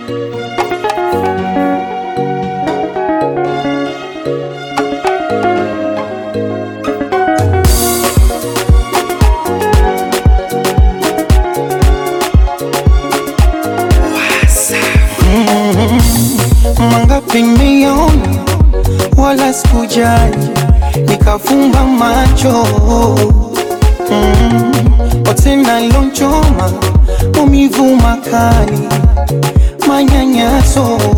Mangapi nimeona wala sikujali, nikafumba macho mm. Wote nalonchoma maumivu makali, manyanyaso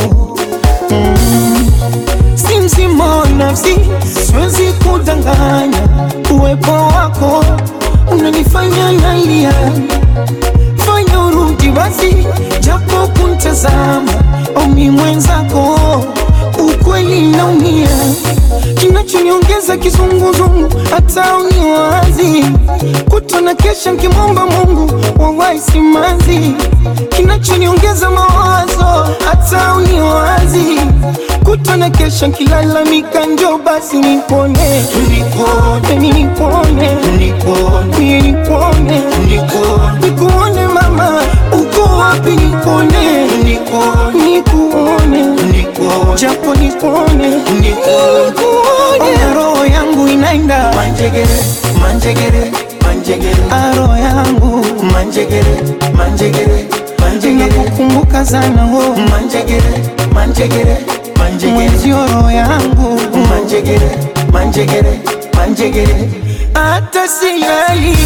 mm. Si mzima wa nafsi, siwezi kudanganya, uwepo wako unanifanya nalia fanya urudi basi, japo kuntazama omi mwenzako, ukweli naumia, kinachoniongeza kizunguzungu, hata uniwazi kutona kesha nkimwomba Mungu wawahi simanzi, kinachoniongeza mawazo, hata uniwazi kutona kesha nkilalamika, njo basi nipone, nipone, nipone, nipone, nipone, nikuone mama, uko wapi? Nikuone, nikuone, japo nikuone, nikuone, roho yangu inaenda Manjegere, manjegere, manjegere, aro yangu manjegere, manjegere, manjegere, inakukumbuka sana wo manjegere, manjegere, manjegere, mwenzio, roho yangu manjegere, manjegere, manjegere. hata silali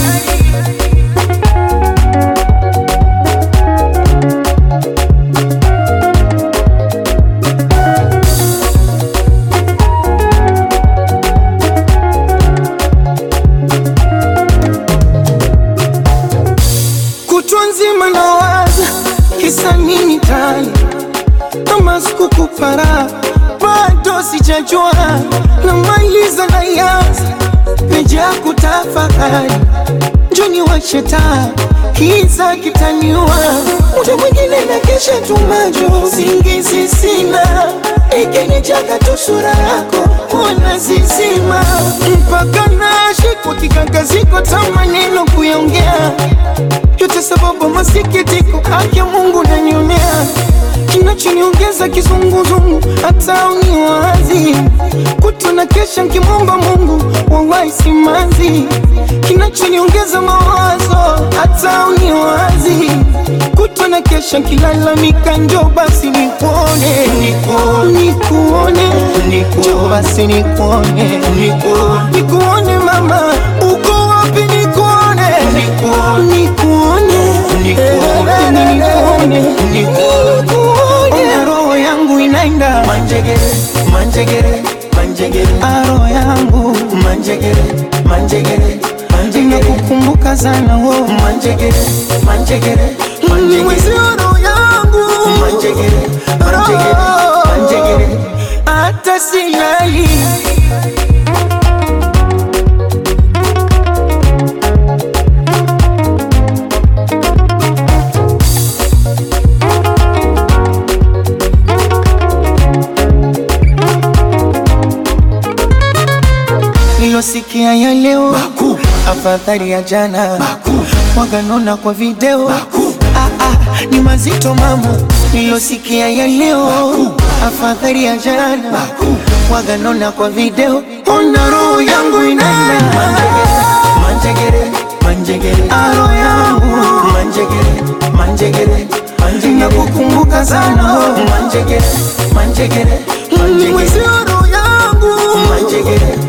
kutwa nzima nawaza kisa nini tani kama sikukupara bado sijajua namaliza na yanza meja kutafakari njoni washeta kiza kitaniwa muda mwingine na kesha tumajo singizi sina ikinijaga tu sura yako ona zizima mpaka nashikwa kikakaziko ta maneno kuyaongea yote sababu masikitiko, haki ya Mungu nanionea, kinachoniongeza kizunguzungu, hata uniwazi kutona kesha nkimwomba Mungu wawahi simanzi, kinachoniongeza mawazo, hata uniwazi kutona kesha nkilalamika, njo basi nikuone, nikuone, njo basi nikuone, nikuone mama, uko wapi? Nikuone, nikuone, Eh, nikuone, nikuone, roho yangu inaenda Manjegere, manjegere, manjegere, aro yangu manjegere, manjegere, manjegere, inakukumbuka sana wo manjegere, manjegere, manjegere, mwezi roho yangu manjegere, manjegere, manjegere. hata silali nilosikia ya leo Makuu, afadhali ya jana makuu, waganona kwa video makuu, ah, ah, ni mazito mama nilosikia ya leo afadhali ya jana makuu. waganona kwa video ona roho yangu inaenda Manjegere, manjegere, aro yangu manjegere, manjegere, manjegere, nakukumbuka sana manjegere, manjegere, manjegere, mwezi roho yangu manjegere,